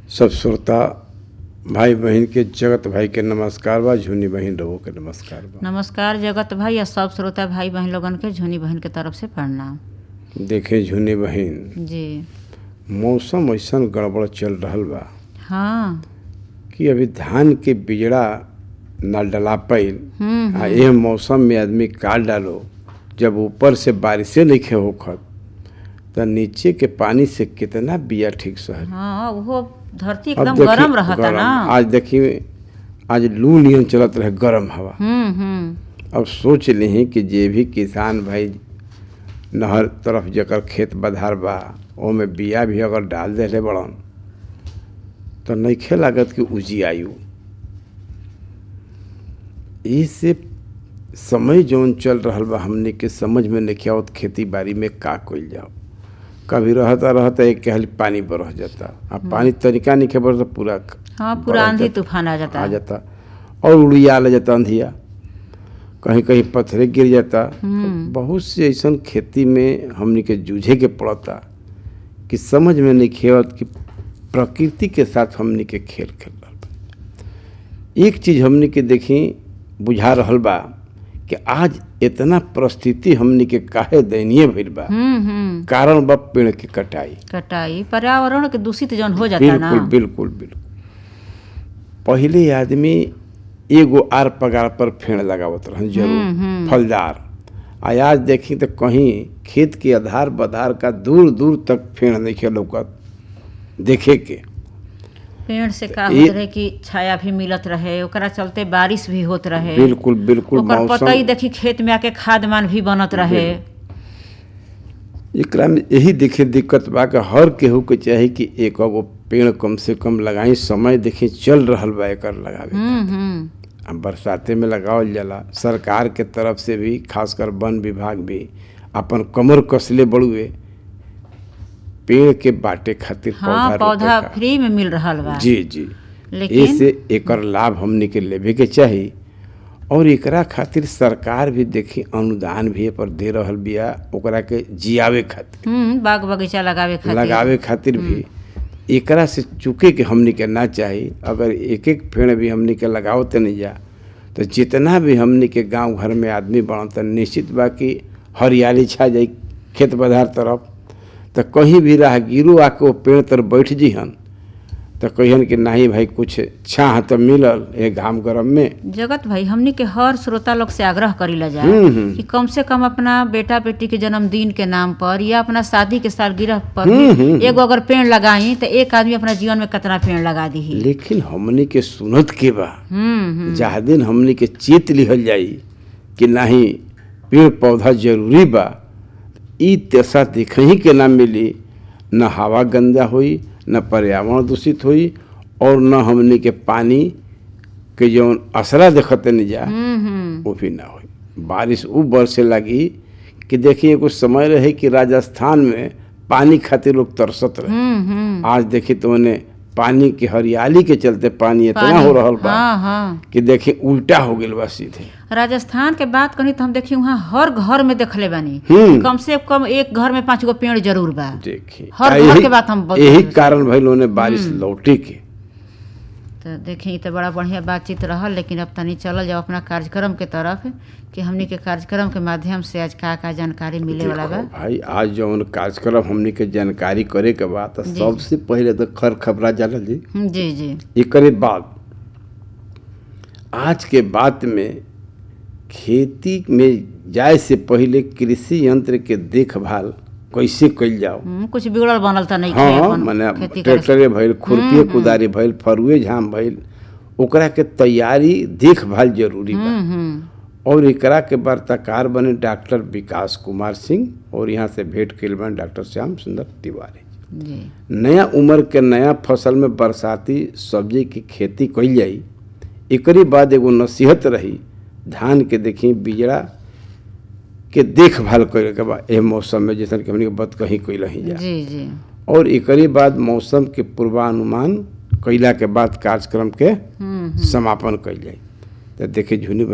सब श्रोता भाई बहन के जगत भाई के नमस्कार बा झुनी बहन रहो के नमस्कार बा नमस्कार जगत भाई और सब श्रोता भाई बहन लोगन के झुनी बहन के तरफ से प्रणाम देखे झुनी बहन जी मौसम ऐसन गड़बड़ चल रहल बा हाँ कि अभी धान के बिजड़ा न डला पाइल हम्म आ एह मौसम में आदमी काट डालो जब ऊपर से बारिशे नहीं होखत त नीचे के पानी से कितना बिया ठीक सहल हाँ वो धरती अब एकदम देखी- गरम रहता गरम। ना आज देखिए आज लू नियन चलत रहे गरम हवा हम्म हम्म अब सोच ली कि जे भी किसान भाई नहर तरफ जकर खेत बधार बा ओमे बिया भी अगर डाल देले बड़न तो नइखे लागत कि उजी आयु इससे समय जौन चल रहल बा हमने के समझ में नहीं आवत खेती बाड़ी में का कइल जाओ कभी रहता रहता एक कहल पानी बरह जाता आ पानी तरीका नहीं खबर तो पूरा हाँ पूरा बरह आंधी जाता। तूफान आ जाता आ है जाता और उड़िया ले जाता अंधिया कहीं कहीं पत्थरे गिर जाता हम्म। बहुत से ऐसन खेती में हमनी के जूझे के पड़ता कि समझ में नहीं खेवत कि प्रकृति के साथ हमनी के खेल खेल रहल बा एक चीज हमनी के देखी बुझा रहल बा कि आज इतना परिस्थिति हमनी के काहे दयनीय भइल बा हम्म हम्म कारण बा पेड़ के कटाई कटाई पर्यावरण के दूषित जौन हो जाता ना बिल्कुल बिल्कुल बिल्कुल पहिले आदमी एगो आर पगार पर फेड़ लगावत रहन हम्म, जरूर हम्म। फलदार आ आज देखी तो कहीं खेत के आधार बधार का दूर दूर तक फेड़ नहीं लौकत देखे के पेड़ से का ये- होत रहे कि छाया भी मिलत रहे ओकरा चलते बारिश भी होत रहे बिल्कुल बिल्कुल ओकर पता ही मौसम देखी खेत में आके खाद मान भी बनत रहे एकरा में यही देखे दिक्कत बा कि हर केहू के चाही कि एक गो पेड़ कम से कम लगाई समय देखी चल रहल बा एकर लगावे हम्म हम्म अब बरसाते में लगावल जाला सरकार के तरफ से भी खासकर वन विभाग भी अपन कमर कसले बड़ुए पेड़ के बाटे खातिर हाँ पौधा पौधा रोपे का। फ्री में मिल रहल बा जी जी लेकिन ऐसे एकर लाभ हमनी के लेवे के चाही और एकरा खातिर सरकार भी देखी अनुदान भी ए पर दे रहल बिया ओकरा के जियावे खातिर हम्म बाग बगीचा लगावे खातिर लगावे खातिर भी एकरा से चुके के हमनी के ना चाही अगर एक एक पेड़ भी हमनी के लगावते नहीं जा तो जितना भी हमनी के गांव घर में आदमी बना तो निश्चित बा कि हरियाली छा जाई खेत बधार तरफ तो कहीं भी राहगीरो आके वो पेड़ तर बैठ जिहन तो कहियन कि नहीं भाई कुछ छाह तो मिलल ये घाम गरम में जगत भाई हमनी के हर श्रोता लोग से आग्रह करीला जाए हम्म, हम्म। कि कम से कम अपना बेटा बेटी के जन्मदिन के नाम पर या अपना शादी के सालगिरह पर हम्म, भी हम्म। एगो अगर पेड़ लगाई तो एक आदमी अपना जीवन में कितना पेड़ लगा दी लेकिन हमनी के सुनत के बा हम्म हम्म जहाँ दिन हमनी के चेत लिहल जाई कि नहीं पेड़ पौधा जरूरी बा ई दशा देखही के ना मिली न हवा गंदा होई न पर्यावरण दूषित होई और न हमनी के पानी के जौन असरा देखते नहीं जा हम्म हम्म वो भी ना होई बारिश उ बरसे लगी कि देखिए कुछ समय रहे कि राजस्थान में पानी खातिर लोग तरसत रहे हम्म हम्म आज देखी तो उन्हें पानी की हरियाली के चलते पानी इतना पानी- हो रहल बा हाँ हाँ कि देखिए उल्टा हो गइल बा सीधे राजस्थान के बात करी तो हम देखी वहाँ हर घर में देखले बानी हम्म। कम से कम एक घर में पाँच गो पेड़ जरूर बा देखिए हर आ घर यही- के बात हम बता- यही कारण भइल उन्हें बारिश लौटे के तो देखी तो बड़ा बढ़िया बातचीत रहल लेकिन अब तनी चलल जाओ अपना कार्यक्रम के तरफ कि हमनी के कार्यक्रम के माध्यम से आज का का जानकारी मिले वाला बा देखो भाई आज जौन कार्यक्रम हमनी के जानकारी करे के बा तो जी। सबसे पहले तो खर खबरा जाला जी हम्म, जी जी एकरे बाद आज के बात में खेती में जाए से पहले कृषि यंत्र के देखभाल कैसे कइल जाओ हम्म, कुछ बिगड़ल बनल तो नहीं हाँ अपन मने खेती करे से। ट्रैक्टरे भइल खुरपी कुदारी भइल फरुए झाम भइल ओकरा के तैयारी देखभाल जरूरी बा हम्म हम्म और एकरा के वार्ताकार बने डॉक्टर विकास कुमार सिंह और यहाँ से भेंट कइल बने डॉक्टर श्याम सुंदर तिवारी जी नया उम्र के नया फसल में बरसाती सब्जी की खेती कइल जाई एकरी बाद एगो नसीहत रही धान के देखी बिजड़ा के देखभाल करे के बा एह मौसम में जैसन कि हमनी के बत कहीं कइल ही जा जी जी और एकरी बाद मौसम के पूर्वानुमान कइला के बाद कार्यक्रम के हम्म समापन कइल जाई तो देखे झुनी